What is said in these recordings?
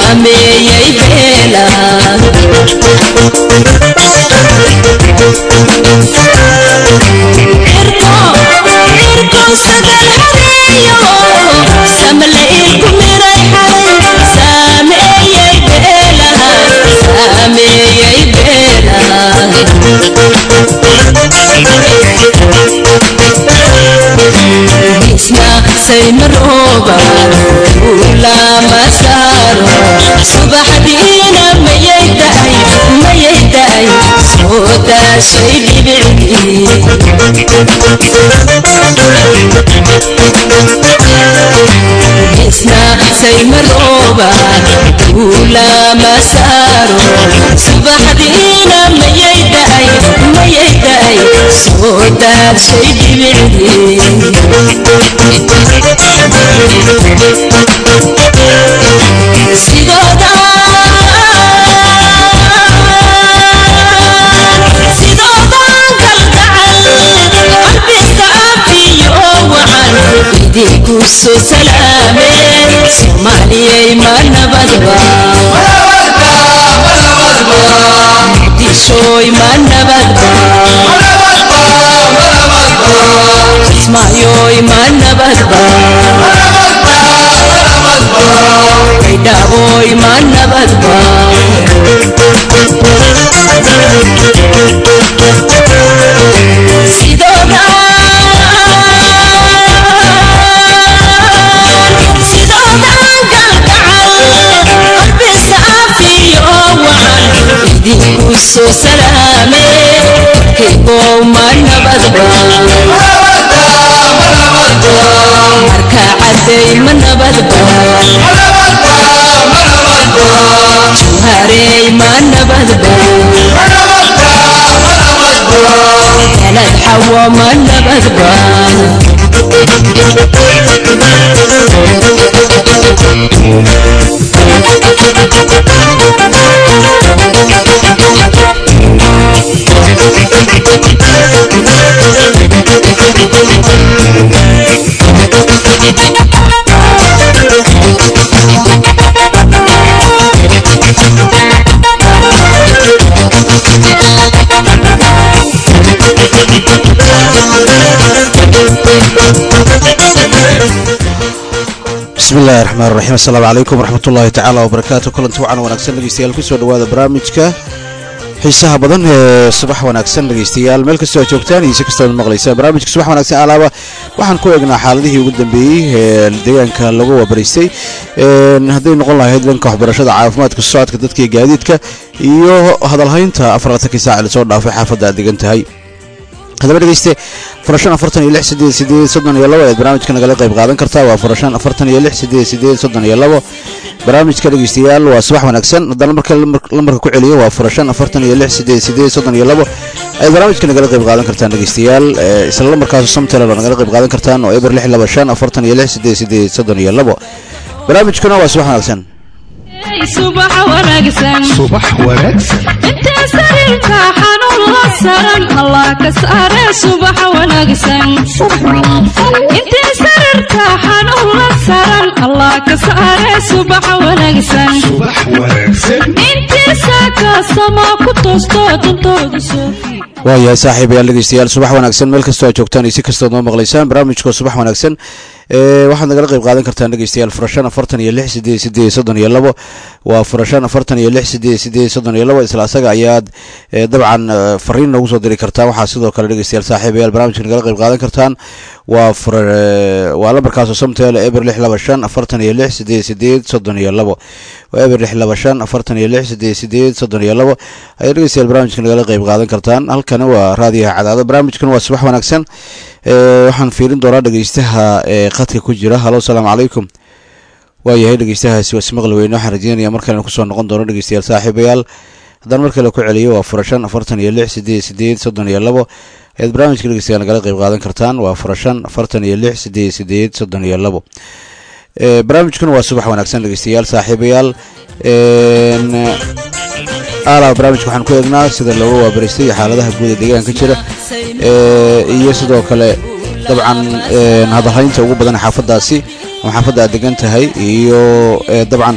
saameeyey beelaha saymarooba ulama saaro subaxdiina mayay daay mayay daay soo daashay dhibicdii isna saymarooba ulama saaro subaxdiina mayay daay mayay daay soo daashay dhibicdii idinkuso salaameen soomaaliyay ma nabadba muqdishooy ma nabadba kismaayoy ma nabadba baydhaaboy ma nabadba sidooda idinkuso salaame kaybow ma nabadba marka caday ma nabadba juharey ma nabadba galad xawo ma nabadba bismi illahi raxmaan raxiim assalaamu calaykum waraxmatullaahi tacaala wabarakaatu kulanti wacan wanaagsan dhegeystayaal kusoo dhawaada barnaamijka xiisaha badan ee subax wanaagsan dhegeystayaal meel kastoo aad joogtaan iyo si kastood maqlaysaan barnaamijka subax wanaagsan alaaba waxaan ku eegnaa xaaladihii ugu dambeeyey ee deegaanka lagu wabaraystay hadday noqon lahayd dhanka waxbarashada caafimaadka socodka dadka iyo gaadiidka iyo hadalhaynta afarlatankii saaci lasoo dhaafay xaafadda aad degan tahay haddaba dhegeyste farashan afartan iyo lix sideed sideed soddon iyo labo ayaad barnaamijka nagala qayb qaadan kartaa waa farashan afartan iyo lix sideed sideed soddon iyo labo barnaamijka dhegeystayaal waa subax wanaagsan haddana marka lambarka ku celiyo waa farashan afartan iyo lix sideed sideed soddon iyo labo ayaad barnaamijka nagala qayb qaadan kartaan dhegeystayaal isla lambarkaas samtele baa nagala qayb qaadan kartaan oo eber lix laba shan afartan iyo lix sideed sideed soddon iyo labo barnaamijkuna waa subax wanaagsan subax wanaagsan subax wanaagsan intee sariirka xanuun la saran allah ka saare subax wanaagsan intee sariirka xanuun la saran allah ka saare subax wanaagsan subax wanaagsan intii saaka sama ku toosto dantooda soofi waayahay saaxiibayaal dhegeystayaal subax wanaagsan meel kastoo aad joogtaan iyo si kastood noo maqlaysaan barnaamijka subax wanaagsan waxaad nagala qayb qaadan kartaan dhegeystayaal furashan afartan iyo lix sideed sideed soddon iyo labo waa furashan afartan iyo lix sideed sideed soddon iyo labo isla asaga ayaad dabcan fariin noogu soo diri kartaan waxaa sidoo kale dhegeystayaal saaxiibayaal barnaamijka nagala qayb qaadan kartaan waa waa lambarkaasoo samteele eber lix laba shan afartan iyo lix sideed sideed soddon iyo labo waa eber lix laba shan afartan iyo lix sideed sideed soddon iyo labo ayaad dhegeystayaal barnaamijka nagala qayb qaadan kartaan halkani waa raadiyaha cadaado barnaamijkan waa subax wanaagsan waxaan fiirin doonaa dhegeystaha ee qadka ku jira halo asalaamu calaykum waayahay dhegeystahaasi waa ismaqli weyne waxaan rajeynaya mar kalena kusoo noqon doono dhegeystayaal saaxiibayaal haddaan mar kale ku celiyo waa furashan afartan iyo lix sideed sideed soddon iyo labo ayaad barnaamijka dhegeystayaal nagala qayb qaadan kartaan waa furashan afartan iyo lix sideed sideed soddon iyo labo barnaamijkuna waa subax wanaagsan dhegeystayaal saaxiibayaal aala barnaamijka waxaan ku eegnaa sida looga waabaraystay iyo xaaladaha guud ee deegaanka jira iyo sidoo kale dabcan hadalhaynta ugu badan xaafadaasi ama xaafadda aad degan tahay iyo dabcan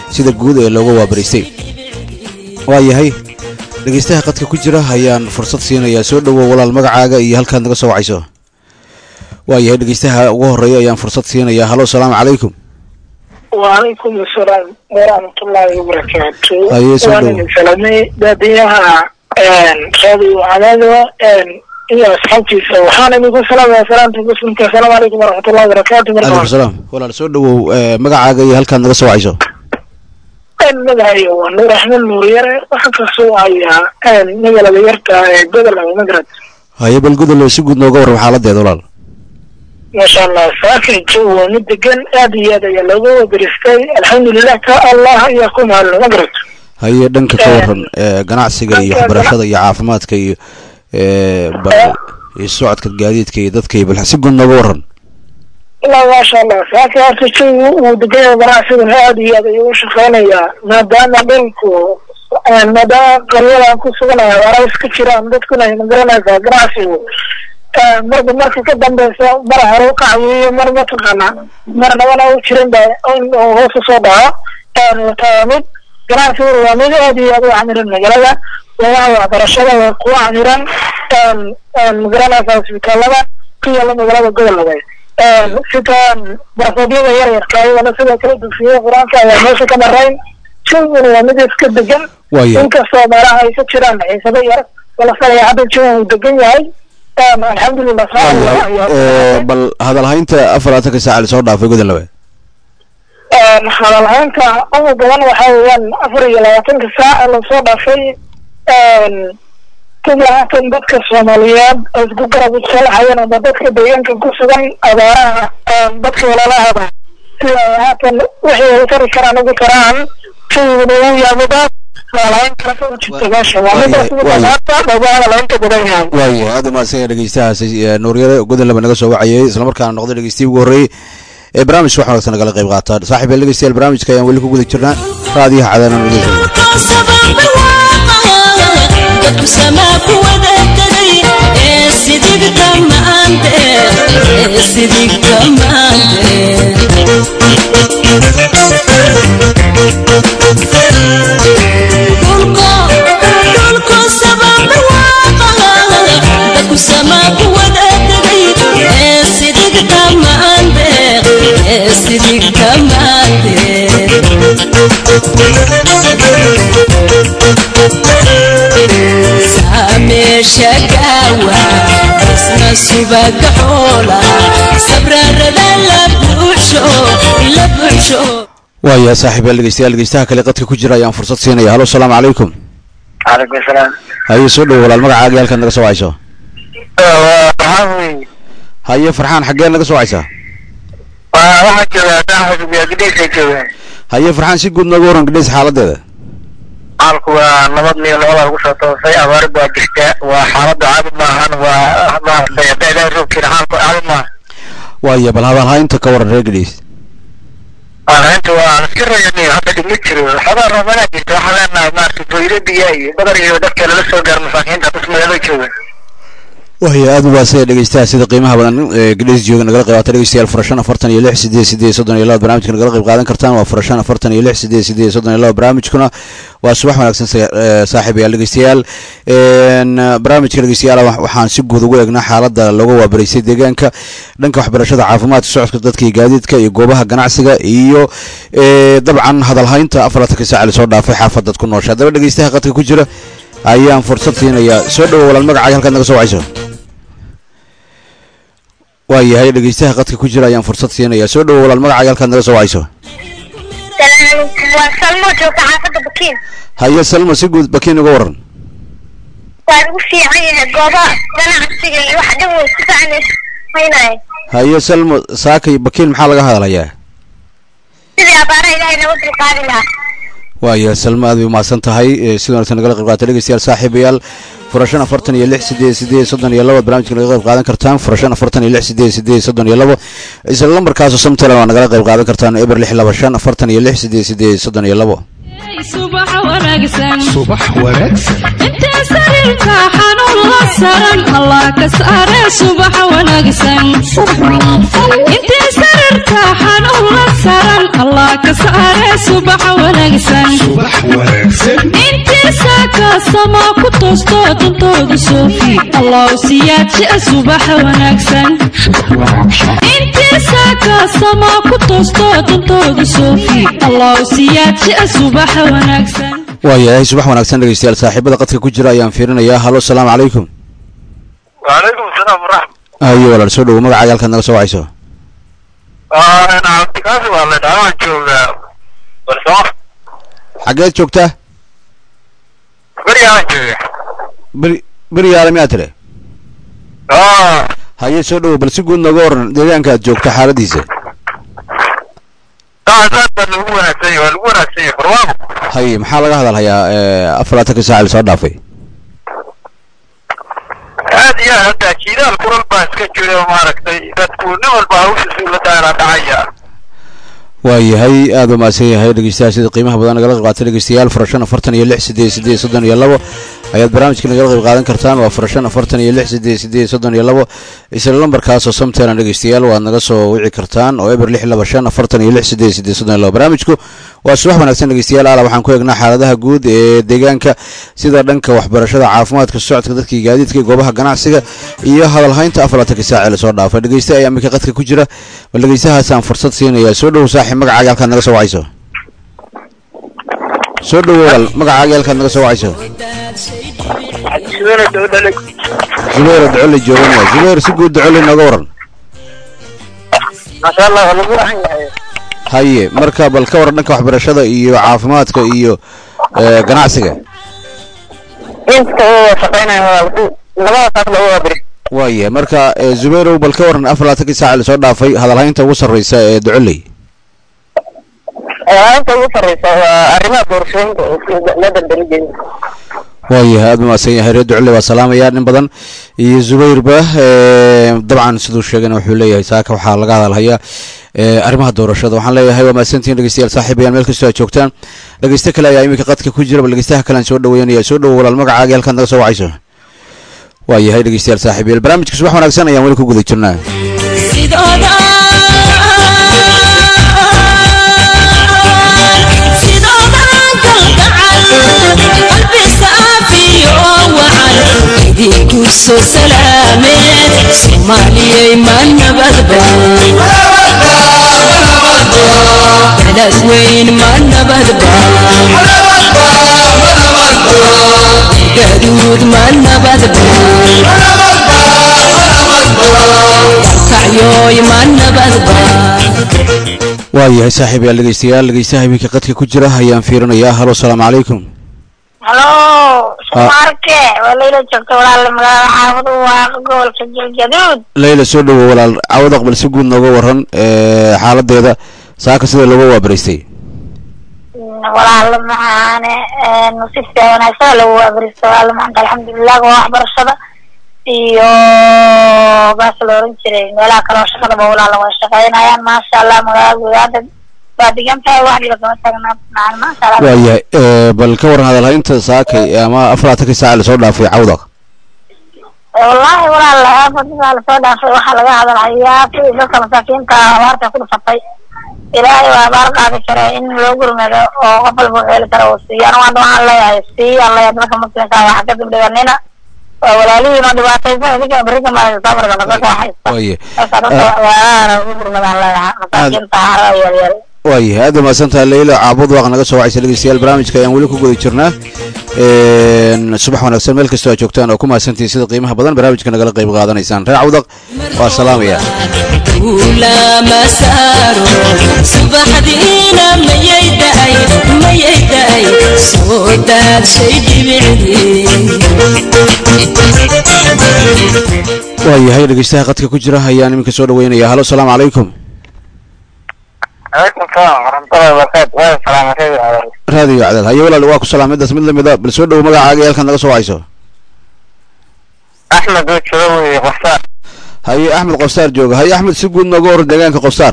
sida guud ee looga waabaraystay waayahay dhegeystaha qadka ku jira ayaan fursad siinayaa soo dhowow walaal magacaaga iyo halkaad naga soo wacayso waayahay dhegeystaha ugu horeeya ayaan fursad siinayaa halo salaamu calaykum وعليكم السلام ورحمة الله وبركاته أيه، سلام. وأنا من سلامي باديها راديو عدادة إلى أصحابتي وحانا نقول سلام يا سلام تقول السلام عليكم ورحمة الله وبركاته calaykum مرحبا salaam walaal soo dhowow eh, magacaaga iyo halkaad naga soo wacayso magacayo waa nuur axmed nuur yare waxaan kasoo hayaa magaalada yarta ee gobol ama magrad haye bal gudol si guud nooga warram xaaladeeda walaal maasha allah saakay joog waa mid degan aad iyo aad ayaa looga wadaristay alxamdulilah ka allah ayaa ku mahadno magrad haye dhanka ka Eh, waran eh, ganacsiga iyo dhanka waxbarashada iyo caafimaadka iyo eh, ba- iyo socodka gaadiidka iyo dadka iyo bal si guud nooga waran ilaa maasha allah saaka horta jawigu uu degan yahay ganacsigan aad iyo aad ayuu u shaqeynayaa maadaama dhulku maadaama qaryadan ku suganaya waara iska jiraan dadkuna ay magaranaysaa ganacsigu marba marka ka dambeysa mar hore u kacawiyo mar mataqaana mar nabana u jirin ba in uu hoos usoo dhaco taa mid ganacsigu waa mid aad iyo aad u camiran magaalada goobaha waxbarashada waa kuwa camiran magaranaysaa isbitaalada ku yaala magaalada gobolada sitaan barfoodyada yar yarka ayagana sidoo kale dugsiyada qur-aanka ayaa meesha ka marayn jawiguna waa mid iska degan Waayo. inkastoo meelaha ay ka jiraan xiisado yar balse ayaa hadda jawi uu degan yahay alxamdulilah Eh, bal hadalhaynta afarlaatanka saaca lasoo dhaafay gudol labe hadalhaynta ugu badan waxaa weeyaan afar iyo labaatanka saac ee lasoo dhaafay sida haatan dadka soomaaliyeed ay isku garab islaxayeen ama dadka deegaanka ku sugan abaaraha dadka walaalahada sida ay haatan wixii ay tari karaan ugu taraan jawiguna uu yahay midaas hadalhayn kala soo jirta meesha waa midaas ugu Waayo. dhammaata looga hadalhaynta badan yahay waayo aad umaadsan yahay dhegeystahaasi eh, nuuryare gudol labe naga soo wacayay islamarkaana noqday dhegeystiyi ugu horreeyey ee barnaamijka wax wanaagsan nagala qayb qaataan saaxiib yaal dhegeystayaal barnaamijka ayaan weli ku guda jirnaa raadiyaha cadaanan dhegeysta dadku samaa ku wada tegay ee sidigta maante ee sidigta maante dhulko dhulko samaa barwaaqa dadku samaa ku wada tegay ee sidigta maante ee sidigta maante sameesha gaawa isna subaga xoola sabrarada la buuxsho la buuxsho waaya saaxiib yaal dhegeystayaal dhegeystaha kale qadka ku jira ayaan fursad siinaya halo salaamu calaykum calaykum salaam haye soo dhowo walaal magacaaga iyo halkaad naga soo wacayso waxaa weeye haye farxaan xaggeen naga soo wacaysaa waxaa joogaa daaxubiya gidhaysa joogaan haye farxaan si guud nooga waran gidhays xaaladeeda xaalku waa nabad miyo labada lagu soo toosay abaari baa jirta waa xaaladda caadi maahan waa maaragtay hadday ilaahay roob jira xaalku caadi maaha waaya bal hadalhaynta ka waran reer gidhays arrinta waa iska rayaniyo hadda dhib ma jiro xogaa roobanaa jirta waxaa leenahay maaragtay boyro biyaa iyo badar iyo dadka lala soo gaaro masaakiinta bas magaalada jooga waaya aad u waasaya dhegeystaha sida qiimaha badan ee gidhays jooga nagala qayb qaata dhegeystayaal furashan afartan iyo lix sideed sideed soddon iyo laba barnaamijka nagala qayb qaadan kartaan waa furashan afartan iyo lix sideed sideed soddon iyo laba barnaamijkuna waa subax wanaagsan sa- ee, saaxiibayaal dhegeystayaal een, barnaamijka dhegeystayaal wa- waxaan si guud ugu eegnaa xaaladda looga waabaraysay deegaanka dhanka waxbarashada caafimaadka socodka dadka iyo gaadiidka iyo goobaha ganacsiga iyo ee, dabcan hadalhaynta afarlatanka saaca lasoo dhaafay xaafadad ku noosha haddaba dhegeystaha qadka ku jira ayaan fursad siinayaa soo dhowo walaal magacaaga halkaad naga soo wacayso waayahay dhegeystaha qadka ku jira ayaan fursad siinayaa soo dhowo walaal magacaaga halkaad naga soo wacayso waa salmo joogta xaafadda bakiin haye salma si guud bakiin uga waran waa lagu fiican yahay gooba ganacsiga iyo wax dhan way ku fiicnaynaye haye salmo saakay bakiin maxaa laga hadlayaa sidii abaara ilaahay nagu dulqaadi lahaa waaya salmo aad bay umahadsan tahay ee si wanaagsan nagala qayb qaata dhegeystayaal saaxiibayaal furashan afartan iyo lix sideed sideed soddon iyo laba barnaamijka naga qayb qaadan kartaan furashan afartan iyo lix sideed sideed soddon iyo labo isla lambarkaasoo samtalan waa nagala qayb qaadan kartaan eber lix laba shan afartan iyo lix sideed sideed soddon iyo labo subax wanaagsan subax wanaagsan intee sariirka xanuun la saran allah ka saare subax wanaagsan intee sariirka xanuun la saran allah ka saare subaxa wanaagsan subax wanaagsan intiisa kaasamaa ku toosto dantooda soofi allow siyaadjia subaxa wanaagsan intiisa kaasamaa ku toosto dantooda soofi allow siyaadjia subaxa wanaagsan waayahay subax wanaagsan dhegeystayaal saaxiibada qadka ku jira ayaan fiirinayaa halo asalaamu calaykum وعليكم السلام ورحمة haye walaal soo dhowo magacaaga halkaad naga soo wacayso الله أنا عبد القاسم والله دعوان شوف برسوم xaggeed joogtaa بري أنا شوف beri beriyaale miyaa tire آه haye soo dhowo bal si guud nooga waran deegaanka aad joogta xaaladiisa طبعا صار اللي هو نفسي واللي هو نفسي برواقه haye maxaa laga hadalhayaa afar laatanka saac la soo dhaafay هذه يا هذا كذا الكرة الباس كجوري ومارك تكون نول باوش سولة دائرة دعية waayahay aada u mahadsan yahay dhegeystayaal sida qiimaha badan nagala qayb qaatay dhegeystayaal furashan afartan iyo lix sideed sideed soddon iyo labo ayaad barnaamijka nagala qayb qaadan kartaan waa furashan afartan iyo lix sideed sideed soddon iyo labo isla lambarkaasoo samteena dhegeystayaal waad naga soo wici kartaan oo eber lix laba shan afartan iyo lix sideed sideed soddon iyo labo barnaamijku waa subax wanaagsan dhegeystayaal ala waxaan ku eegnaa xaaladaha guud ee deegaanka sida dhanka waxbarashada caafimaadka socodka dadkii gaadiidka goobaha ganacsiga iyo hadalhaynta afar laatanka saac ee lasoo dhaafay dhegeysta ayaa iminka qadka ku jira bal dhegeystahaasaan fursad siinayaa soo dhowo saaxiib magacaaga halkaad naga soo wacayso soo dhowo walaal magacaaga halkaad naga soo wacayso شنو الدولة لك zubayr oo docole jooganaya zubayr si guud docole nooga waran ما شاء الله والله هو عين haye marka bal ka waran dhanka waxbarashada iyo caafimaadka iyo eh, ganacsiga انت هو شقينا لما صار له بري waayahay marka eh, zubayrow bal ka waran afar laatankii saac lasoo dhaafay hadalhaynta ugu sarreysa ee docoley انت هو فريسة arrimaha doorashooyinka la dambeeyay waayahay aada umahadsan yahay reer docoley waa salaamayaa nin badan iyo zubayrba eh, dabcan siduu sheegayna wuxuu leeyahay saaka waxaa laga hadalhayaa eh, arrimaha doorashada waxaan leeyahay waa mahadsantihin dhegeystayaal saaxiibayaan meel kastoo aad joogtaan dhegeyste kale ayaa iminka qadka ku jira bal dhegeystaha kalean soo dhaweynaya soo dhowo walaal magacaaga halkaad naga soo wacayso waayahay dhegeystayaal saaxiibayaal barnaamijka subax wanaagsan ayaan weli ku guda jirnaa sidooda sidooda kalgacal qalbi saafiyo wacan idinku soo salaameen soomaaliyay ma nabadba belas weyn ma nabadba gaduud ma nabadba kacyoy ma nabadba waayahay saaxiibayaal dhegeystayaal dhegeystaha iminka qadka ku jira ayaan fiirinayaa halo asalaamu calaykum halo sumarke waa layla joogta walaal magaalada xaafadu waa gobolka galgaduud leyla soo dhowo walaal cawad aqbal si guud nooga waran eh, xaaladeeda saaka sida looga waabaraystay walaal maxaane si fiican wanaagsan lagu abristo walaal maanta alxamdulilah waa waxbarashada iyo baas la oran jiray meelaha kale oo shaqadaba walaal way shaqeynayaan maasha allah magaalada gudaada waa degan tahay wax dhiba kama taagna macaan maasha allah waayahay eh, bal ka waran hadalhaynta saakay ama afar laatankii saac lasoo dhaafay cawdaq wallaahi walaal aafadisaa lasoo dhaafay waxaa laga hadalhayaa kuwii dadka masaakiinta abaarta ku dhufatay ilaahay waa abaar qaadi kara in loo gurmado oo qof walba wuxuu heli kara uu siiyo anigu hadda waxaan leeyahay sii aan leeyahay dadka muslimka waxa ka dibdhiganina waa walaalihiin oo dhibaataysan idinka berika maaraysa sabarka nasaka haysta waaye marka dadka walaalaana ugu gurmadaan leeyahay masaakiinta hara yaryar waayahay aada mahadsantaha leyla caabud waaq naga soo wacaysa dhegeystayaal barnaamijka ayaan weli ku guda jirnaa Een, subax wanaagsan meel kastoo aad joogtaan oo ku mahadsantihiin sida qiimaha badan barnaamijka nagala qayb qaadanaysaan reer cawdaq waa salaamaya ulama saaro subaxdiina mayay daay mayay daay soo daadshay dhibicdii waayahay dhegeystaha qadka ku jira ayaan iminka soo dhaweynaya halo asalaamu calaykum calaykum salaam waraxmatullahi wabarakaatu waa salaamatay raadiyo cadaad haye walaal waa ku salaamidaas mid lamida bal soo dhowo magacaaga iyo halkaad naga soo wacayso axmed oo jooga wey qoftaan haye axmed qofsaar jooga haye axmed si guud nooga waran deegaanka qofsaar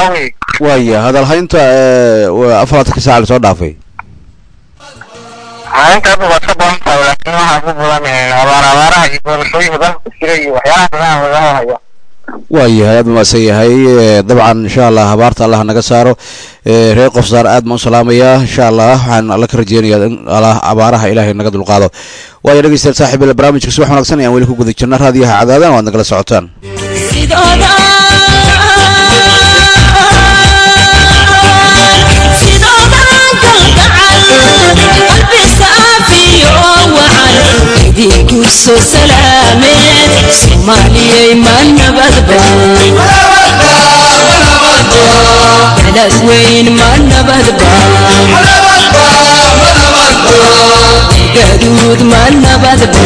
waaya hadalhaynta eh, waa afar laatanka saac lasoo dhaafay maalinta hadda waa ka badan tahay laakiin waxaa ku badan abaar abaaraha iyo doorashooyinka dalka ku jira iyo waxyaalaha badan laga hayo waayahay aad umaasan yahay Eh, dabcan insha allah habaarta allah naga saaro Eh, reer qof saar aad baan u salaamayaa insha allah waxaan alla ka rajeynayaa in allah abaaraha ilaahay naga dulqaado waayo dhegeystayaal saaxiib ila barnaamijka subax wanaagsan ayaan weli ku guda jirna raadiyaha cadaadan waad nagala socotaan sidooda sidooda kalgacal qalbi saafiyo wacan idinku soo salaameen soomaaliyay ma nabadba balad weyn ma nabadba gaduud ma nabadba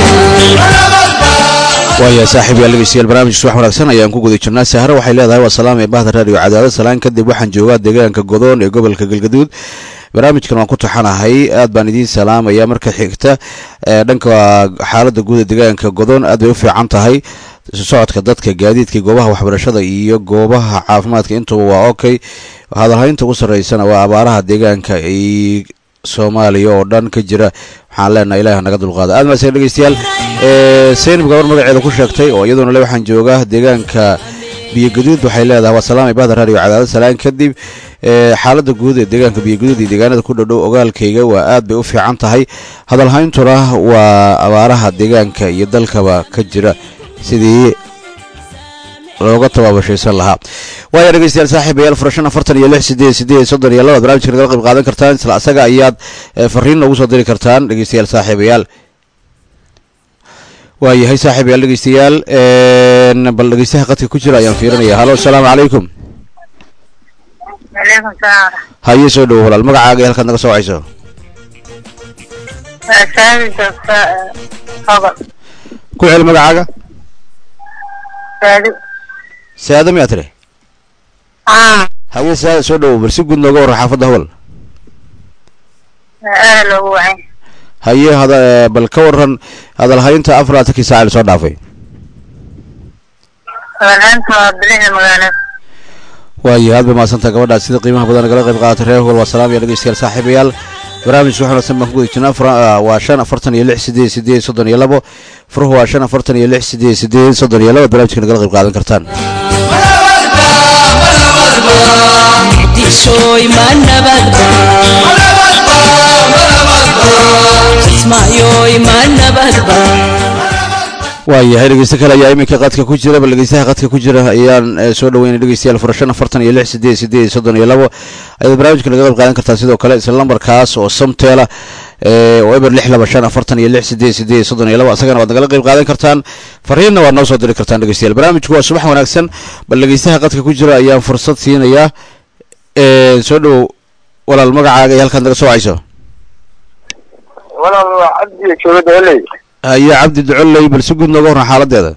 waaya saaxiib yaal dhegeystayaal barnaamijka subax wanaagsan ayaan ku guda jirnaa sahre waxay leedahay waa salaam ee bahda raadiyo cadaadad salaan kadib waxaan joogaa deegaanka godoon ee gobolka galgaduud barnaamijkan waan ku taxanahay aad baan idiin salaamaya marka xigta ee dhanka xaalada guud ee deegaanka godoon aad bay u fiican tahay isu socodka dadka gaadiidka goobaha waxbarashada iyo goobaha caafimaadka intuba waa okay hadalhaynta ugu sarreysana waa abaaraha deegaanka ay soomaaliya oo dhan ka jira waxaan leenahay ilaah naga dulqaada aad maasee dhegeystayaal ee seynab gabar magaceeda ku sheegtay oo iyaduna le waxaan joogaa deegaanka biyogaduud waxay leedahay waa salaamay bahda raadiyo cadaadad salaan kadib ee xaalada guud ee deegaanka biyogaduud iyo deegaanada ku dhodhow ogaalkayga waa aad bay u fiican tahay hadalhayntuna waa abaaraha deegaanka iyo dalkaba ka jira sidii looga tabaabashaysan lahaa waaya dhegeystayaal saaxiibayaal furashan afartan iyo lix sideed sideed soddon iyo laba barnaamijka nagala qayb qaadan kartaan isla asaga ayaad eh, fariin noogu soo diri kartaan dhegeystayaal saaxiibayaal waayahay saaxiibayaal dhegeystayaal een, bal dhegeystaha qadka ku jira ayaan fiirinaya halo asalaamu calaykum aleykum salaam haye soo dhowo walaal magacaaga iyo halkaad naga soo wacayso waa saami joogta hobol ku celi magacaaga saadi saada miyaa tiri ah haye saada soo dhowo bal si guud nooga warran xaafadda hobol aada loogu wacay haye hada eh, bal ka warran hadalhaynta afar laatankii saaca la soo dhaafay walaanta waa bilixda magaalada waayo aad bay mahadsantaha gabadhaas sida qiimaha badan nagala qayb qaadatay reer hogol waa salaam iyo dhegeystayaal saaxiibayaal barnaamijka waxaan wanaagsan baan ku guda jirnaa fura- ah, waa shan afartan iyo lix sideed sideed soddon iyo labo furuhu waa shan afartan iyo lix sideed sideed soddon iyo labo barnaamijka nagala qayb qaadan kartaan dishoy ma nabadba kismaayoy ma nabadba waayahay dhegeyste kale ayaa iminka qadka ku jira bal dhegeystaha qadka ku jira ayaan eh, soo dhaweynay dhegeystayaal fura shan afartan iyo lix sideed sideed soddon iyo labo ayaad barnaamijka naga qayb qaadan kartaan sidoo kale isla lambarkaas oo samteela eh, oo eber lix laba shan afartan iyo lix sideed sideed soddon iyo labo asagana waad nagala qayb qaadan kartaan fariinna waad noo soo diri kartaan dhegeystayaal barnaamijku waa subax wanaagsan bal dhegeystaha qadka ku jira ayaan fursad siinayaa Eh, soo dhowow walaal magacaaga iyo halkaad naga soo wacayso walaal waa cabdi jooga dooley haye cabdi ducoley bal si guud nooga warran xaaladeeda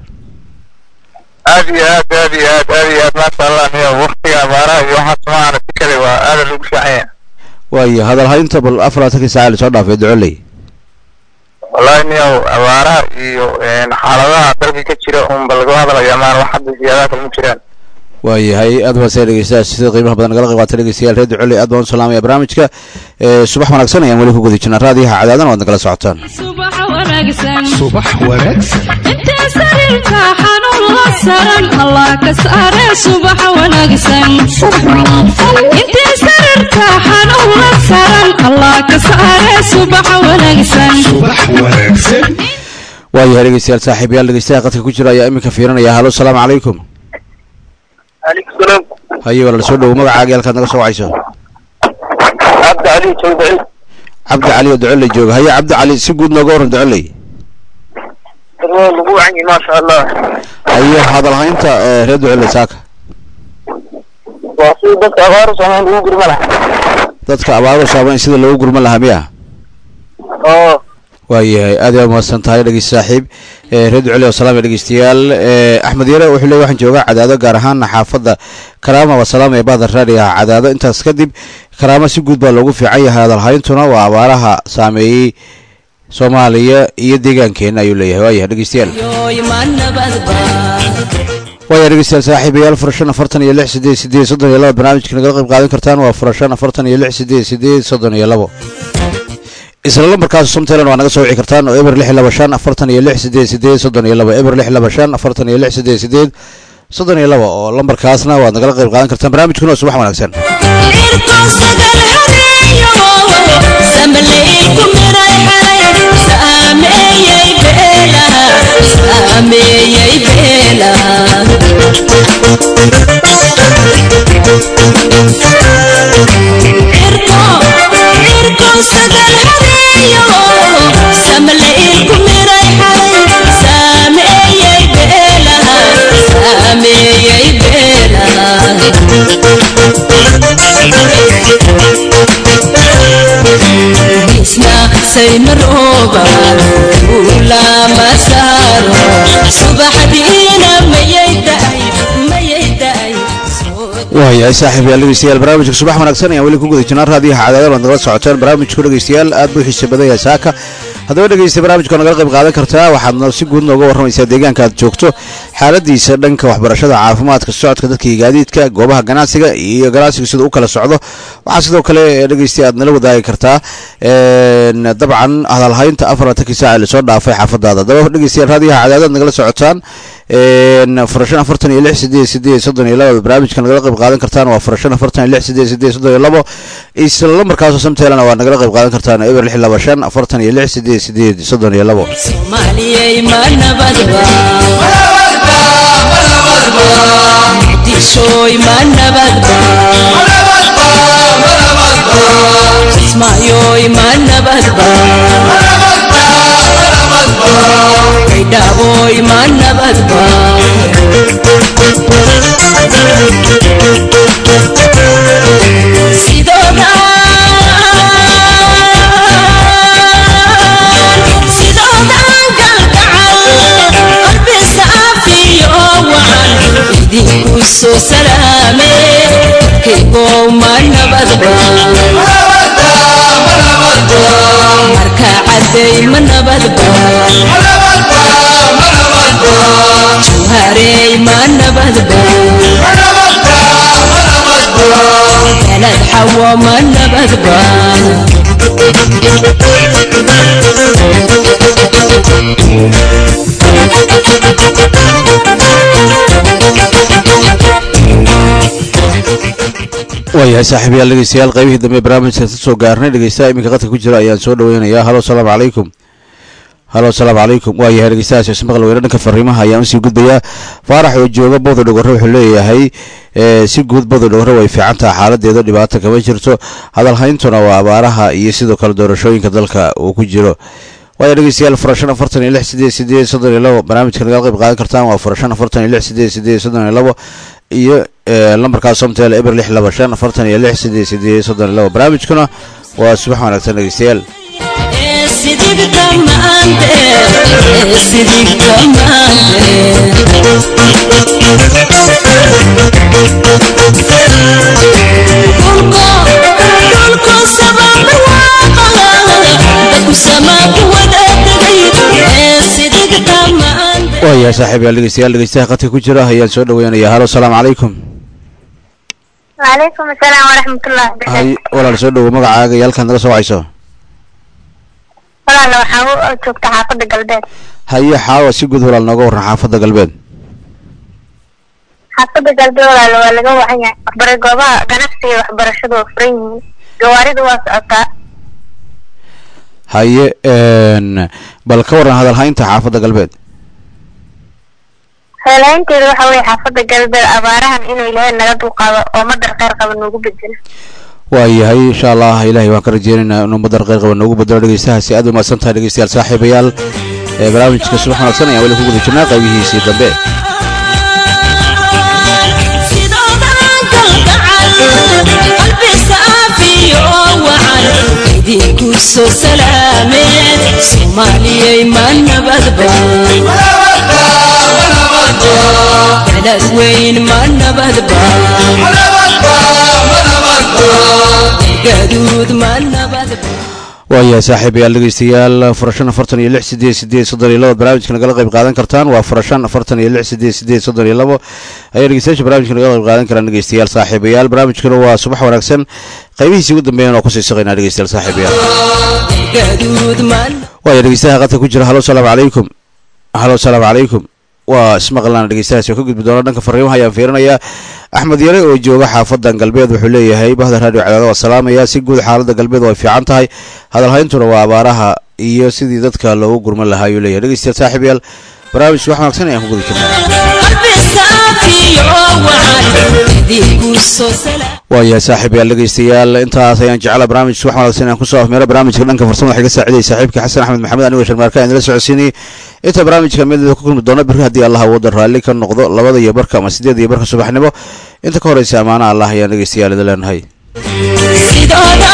aad iyo aad aad iyo aad aad iyo aad maasha allah niyo waktiga abaaraha iyo waxaas maana si kale waa aada lagu fiicanya waayo hadalhaynta bal afar laatankii saaca la soo dhaafay ducoley wallahi niyo abaaraha iyo een, xaaladaha dalka ka jira unba laga hadlaya maan wax hadda siyaadaha kale ma jiraan waayahay aad baasee dhegeystayaal sida qiimaha badan nagala qayb qaatay dhegeystayaal reer ducoley aad baan u salaamaya barnaamijka Eh, subax wanaagsan ayaan weli ku guda jirnaa raadiyaha cadaadan waad nagala socotaan subax wanaagsan subax wanaagsan intee sariirka xanuun la saran allah ka saare subax wanaagsan intee sariirka xanuun la saran allah ka saare subax wanaagsan subax wanaagsan waayahay dhegeystayaal saaxiibayaal dhegeystaha qadka ku jira ayaa iminka fiirinaya halo asalaamu calaykum aleykum salaam haye walaal soo dhowow magacaaga iyo halkaad naga soo wacayso cabdi cali jooga cabdi cali oo ducoley jooga haye cabdi cali si guud nooga warran ducoley lagu wacanyi maasha allah haye hadalhaynta eh, reer ducoley saaka waa si dadka abaaru saameyn ugu gurma laha dadka abaaro saameyn sida loogu gurman lahaa miya oo waayahay aad yaa mahadsan tahay dhegeyst saaxiib Eh, reer duceli oo salaam iyo dhegeystayaal Eh, axmed yare wuxuu leeyahy waxaan joogaa cadaado gaar ahaan xaafadda karaama waa salaam ee bahda raadiga cadaado intaas kadib karaama si guud baa loogu fiican yahay hadalhayntuna waa abaaraha saameeyey soomaaliya iyo deegaankeena ayuu leeyahay waayahay dhegeystayaal yoy ma nabadba waaya dhegeystayaal saaxiibayaal furashan afartan iyo lix sideed sideed soddon iyo laba barnaamijka nagala qayb qaadan kartaan waa furashan afartan iyo lix sideed sideed soddon iyo labo isla lambarkaas somtailan waa naga soo wici kartaan oo eber lix laba shan afartan iyo lix sideed sideed soddon iyo laba eber lix laba shan afartan iyo lix sideed sideed soddon iyo laba oo lambarkaasna waad nagala qayb qaadan kartaan barnaamijkuna subax wanaagsan saymarooba ulama saaro subaxdiina mayay daay mayay daay waayahay saaxiib yaal dhegeystayaal barnaamijka subax wanaagsan ayaan weli ku guda jirnaa raadiyaha cadaadad waad nagala socoteen barnaamijku dhegeystayaal aad buu xiisa badan yahay saaka haddaba dhegeysta barnaamijka nagala qayb qaadan kartaa waxaadna si guud nooga warramaysaa deegaanka aad joogto xaaladiisa dhanka waxbarashada caafimaadka socodka dadka iyo gaadiidka goobaha ganacsiga iyo ganacsiga siduu u kala socdo waxaa sidoo kale dhegeysta aad nala wadaagi kartaa dabcan hadalhaynta afaratankii saaca lasoo dhaafay xaafadaada haddaba dhegeystayaal raadiyaha cadaadad nagala socotaan furashan afartan iyo lix sideed sideed soddon iyo laba barnaamijka nagala qayb qaadan kartaan waa furashan afartan iyo lix sideed sideed soddon iyo labo isla lambarkaasoo samteelana waa nagala qayb qaadan kartaan eber lix laba shan afartan iyo lix sideed sideed soddon iyo labo soomaaliyey ma nabadba muqdishooy ma nabadba kismaayoy ma nabadba kaydhaaboy ma nabadba sidoodan galgacal qalbi saafiyo wacan idinku soo salaame kaygow ma nabadba marka caday ma nabadba jawharey ma nabadba galad xawo ma nabadba waayahay saaxiib yaal dhegeystayaal qaybihii dambe barnaamijka ka soo gaarnay dhegeystaha iminka qadka ku jira ayaan soo dhaweynayaa halo salaamu calaykum halo asalaamu calaykum waayahay dhegeystahaas heese maqal weyne dhanka fariimaha ayaan usii gudbayaa faarax oo jooga bowda dhogore wuxuu leeyahay si guud bowda dhogore way fiican taha xaaladeeda dhibaato kama jirto hadalhayntuna waa abaaraha iyo sidoo kale doorashooyinka dalka uu ku jiro waaya dhegeystayaal furashan afartan iyo lix sideed sideed soddon iyo labo barnaamijka nagala qayb qaadan kartaan waa furashan afartan iyo lix sideed sideed soddon iyo labo iyo lambarkaas somtel eber lix laba shan afartan iyo lix sideed sideed soddon iyo labo barnaamijkuna waa subax wanaagsan dhegeystayaal sidigta maante sidigta maante dhulko sababa waaqala dadku samaa ku wada tegay sidigta maante waayahay saaxiib yaal dhegeystayaal dhegeystaha qadka ku jira ayaan soo dhaweynayaa halo asalaamu calaykum وعليكم السلام ورحمة الله hay وبركاته walaal soo dhowo magacaaga iyo halkaad naga soo wacayso walaal waxaan u joogta xaafadda galbeed haye xaawa si guud walaal nooga warran xaafadda galbeed xaafadda galbeed walaal waa laga wacan yahay waxbara goobaha ganacsiga iyo waxbarashadu waa furan yihiin gawaaridu waa socotaa haye n bal ka warran hadalhaynta xaafadda galbeed heelaynteedu waxa weeye xaafadda galbeed abaarahan inuu ilaahay naga dulqaado oo madar kheyr qaba noogu bedelo waayahay insha allah ilaahay waan ka rajeynaynaa inuu madar qeyr qaba noogu bedelo dhegeystahaasi aad bay mahadsan tahay dhegeystayaal saaxiibayaal ee barnaamijka subax wanaagsan ayaan weli ku guda jirnaa qaybihiisii dambe sidoodan galgacal qalbi saafiyo wacan idinku soo salaameen soomaaliyey ma nabadba balad weyn ma nabadba gaduud ma nabadba waayahay saaxiibayaal dhegeystayaal furashan afartan iyo lix sideed sideed soddon iyo labo barnaamijka nagala qayb qaadan kartaan waa furashan afartan iyo lix sideed sideed soddon iyo labo ayaa dhegeystayaasha barnamijka nagala qayb qaadan karaan dhegeystayaal saaxiibayaal barnaamijkuna waa subax wanaagsan qaybihiisii ugu dambeeyana oo kusii saqaynaa dhegeystayaal saaxiibayaal gaduud man waaya dhegeystayaha qadka ku jira halo salaamu calaykum halo salaamu calaykum waa ismaqlaan dhegeystahaas oo ka gudbi doona dhanka fariimaha ayaan fiirinayaa axmed yare oo jooga xaafadan galbeed wuxuu leeyahay bahda raadiyo cadaada waa salaamaya si guud xaalada galbeed way fiican tahay hadalhayntuna waa abaaraha iyo sidii dadka loogu gurman lahaa ayuu leeyahay dhegeystayaal saaxiibayaal barnaamijka wax wanaagsan ayaan ku guda jirnaa qalbi saafiyo wacan idinku soo salaam waayahay saaxiibayaal dhegeystayaal intaas ayaan jecla barnaamijka wax wanaagsan aan kusoo afmeera barnaamijka dhanka farsamada waxay ka saacidayay saaxiibka xasan axmed maxamed anigoo sharmaarka aan idila socodsiinayay inta barnaamijka mid ku kulmi doona berri haddii allah awooda raalli ka noqdo labada iyo barka ama sideed iyo barka subaxnimo inta ka horeysa amaana allah ayaan dhegeystayaal idin leenahay sidooda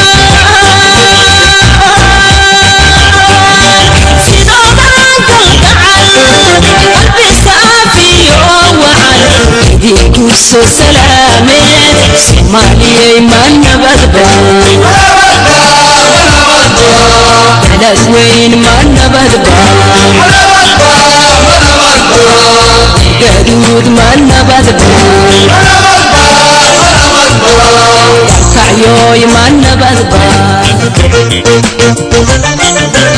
sidooda kalgacal qalbi saafiyo wacan idinku soo salaameen soomaaliyay ma nabadba balad weyn ma nabadba gaduud ma nabadba kacyoy ma nabadba